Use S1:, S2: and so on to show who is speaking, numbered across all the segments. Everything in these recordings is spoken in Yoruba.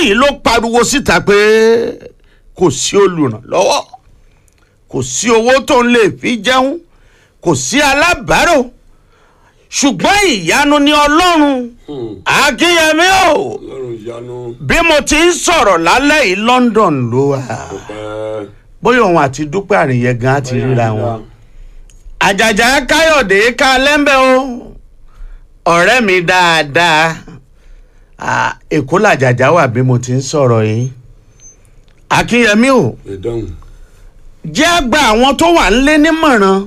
S1: yìí ló pariwo síta pé kò sí olùrànlọ́wọ́ kò sí owó tó ń lè fi jẹun kò sí alábàárò ṣùgbọ́n ìyanu ni ọlọ́run akínyẹmí o
S2: ọlọ́run ìyanu
S1: bí mo ti ń sọ̀rọ̀ lálẹ́ yìí london ló wà
S2: dúpẹ́.
S1: bóyá òun àti dúpẹ́ àríyẹ gan á ti ríra wọn àjàjà káyọ̀dé ká lẹ́ńbẹ́ o ọ̀rẹ́ mi dáadáa Ah, èkó làjàjà wà bí mo ti ń sọ̀rọ̀ yìí akínyẹmí o
S2: ìdáhùn.
S1: jẹ́ àgbà àwọn tó wà ń lé nímọ̀ràn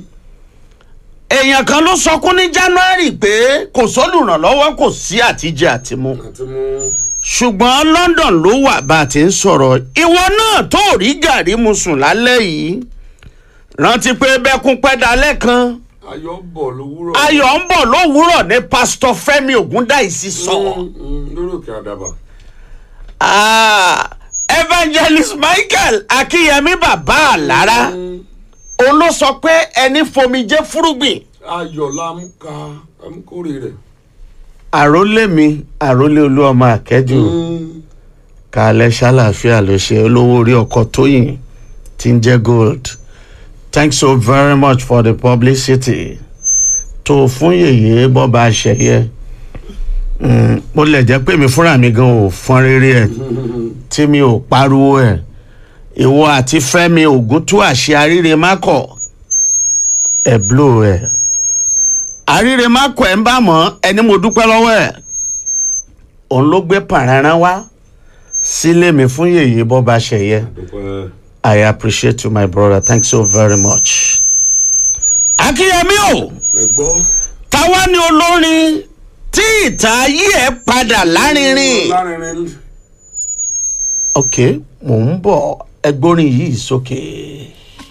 S1: èèyàn kan ló sọkún ní january pé kò sólùrànlọ́wọ́ kò sí àtijẹ àtimu
S2: àti mú
S1: ṣùgbọ́n london ló wà bá a ti ń sọ̀rọ̀ ìwọ náà tó rí gàrí mu sùn lálẹ́ yìí rántí pé bẹ́kún pẹ́ dalẹ́ kan
S2: ayọ̀ bọ̀ lówùrọ̀.
S1: ayọ̀ ń bọ̀ lówùúrọ̀ ní pásítọ̀ fẹ́mi ògúndáìsí sọ.
S2: Mm, mm, lórí òkè àdàbà.
S1: Ah, evangelist michael akínyẹmí bàbá àlára
S2: Mm,
S1: òun ló sọ pé ẹni fomijé fúrúgbìn
S2: ayọ̀ la mú ka amúkórè rẹ̀.
S1: àrólé mi àrólé olú ọmọ àkẹ́jù
S2: Mm,
S1: kàlẹ́ ṣàlàáfíà ló ṣe olówó orí ọkọ̀ tóyìn tí ń jẹ́ gold thanks so very much for the publicity tó fún yèyé bọ́ba àṣẹyẹ Mm, mo lè jẹ́ pé mi fúnra mi gan ò fọ́n rere ẹ̀ tí mi ò pariwo ẹ̀ ìwọ àti fẹ́mi ògúntú àṣẹ àríre mákọ̀ ẹ̀ blow ẹ̀ àríre mákọ̀ ẹ̀ ń bá mọ́ ẹni mo dúpẹ́ lọ́wọ́ ẹ̀ òun ló gbé pàrọ̀rán wá sílé mi fún yèyé bọ́ba ṣẹ̀yẹ
S2: dúpẹ́.
S1: i appreciate you my brother thanks so very much. akínyẹmí o
S2: ẹ gbọ́.
S1: táwa ni olórin tí ìtàn ayé ẹ padà lárinrin.
S2: lárinrin.
S1: ok mò ń bọ̀ ẹgbórin yìí sókè.